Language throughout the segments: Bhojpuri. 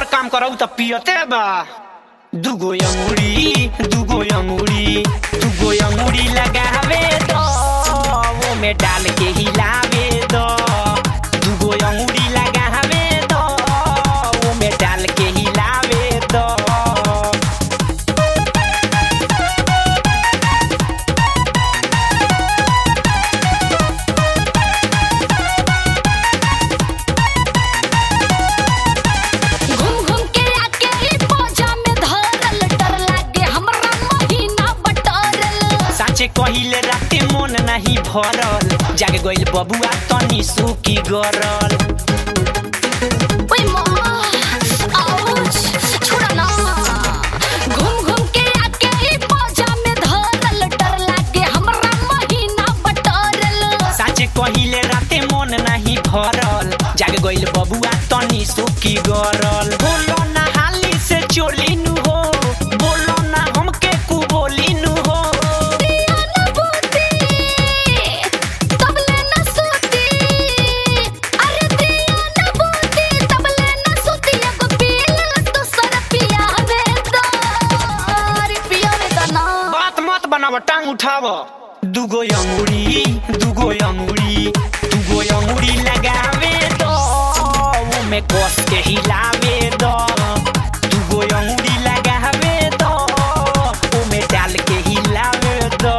काम करऊ त पियते बा दुगो अंगुरी दुगो अंगुरी दुगो अंगुरी लगावे दो वो में डाल के हिलावे दो दुगो अंगुरी लगावे दो वो में डाल के हिलावे दो घूम घूम के आके ई पोजा में धरल डर लागे हमरा महीना बटरल साँचे कहिले राते मन नाही भरल जाग गइल बबुआ तनी सुकी गरल ओए माँ आउच छोड़ा ना घूम घूम के आके ई पोजा में धरल डर लागे हमरा महीना बटरल साँचे कहिले राते मन नाही भरल जाग गइल बबुआ तनी सुकी गरल बोलो ना हाली से चोली नु हो बोलो ना हमके कु बोली नु हो दिया न बूती तबले न सूती अरे दिया न बूती तबले न सूती एगो पीला दूसर पिया दे दो अरे पिया दे दो ना बात मत बनाव टांग उठाव दुगो अंगुरी दुगो अंगुरी दुगो अंगुरी लगावे दो वो में कस के हिलावे दो दुगो अंगुरी लगावे दो वो में डाल के हिलावे दो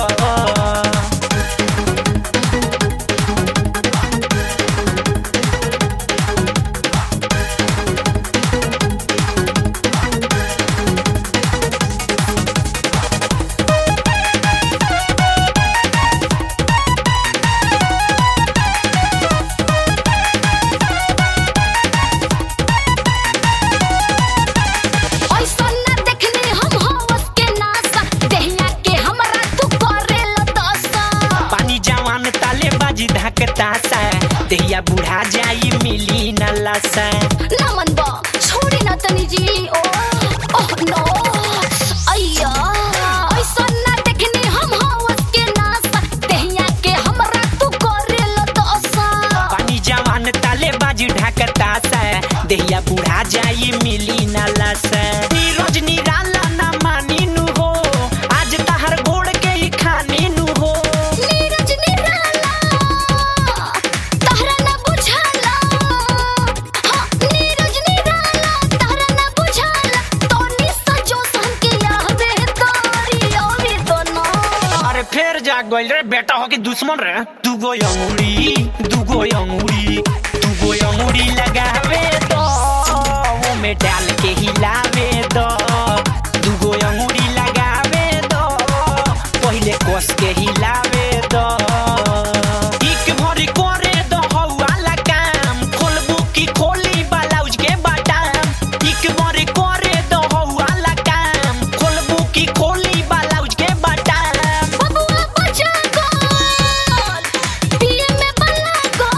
ऐसा न देखनी हम हवस के नासा देहिया के हमरा तू करेल दसा पानी जवान ताले बाजी धकता सा देहिया बुढ़ा जाई मिली न लसा ना मन बा छोड़ी ना तनी जी ओ ओह नो अय्या ऐसा न देखनी हम हवस के नासा देहिया के हमरा तू करेल दसा पानी जवान ताले बाजी ढाकता सा देहिया बुढ़ा जाई मिली न लसा ई रजनी राला ना मानी नु हो आज तहर गोड़ के ही खानी नु हो नीरज निराला तहरा न बुझाला हाँ नीरज निराला तहरा न बुझाला तोनी सजो सन के यावे तारी आवे तो ना अरे फिर जाग गइल रे बेटा हो कि दुश्मन रे दुगो अंगुरी दुगो अंगुरी दुगो अंगुरी लगावे दो वो में डाल के हिलावे दो दुगो अंगुरी लगावे दो पहिले कस के हिलावे दो एक भरी करे दो हौवाला काम खोलबू की खोली ब्लाउज के बटन एक भरी करे दो हौवाला काम खोलबू की खोली ब्लाउज के बटन बबुआ बचा गोल पिए में बला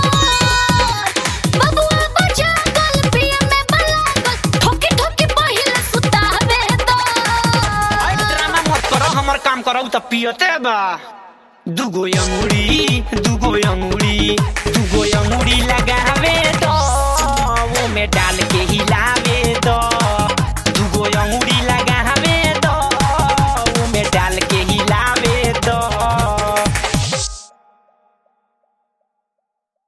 गोल बबुआ बचा गोल पिए में बला गोल ठोकी ठोकी पहिले सुतावे दो आई ड्रामा मत करो हमर काम करो त पियते बा दुगो अंगुरी दुगो अंगुरी दुगो अंगुरी लगावे दो वो में डाल के हिला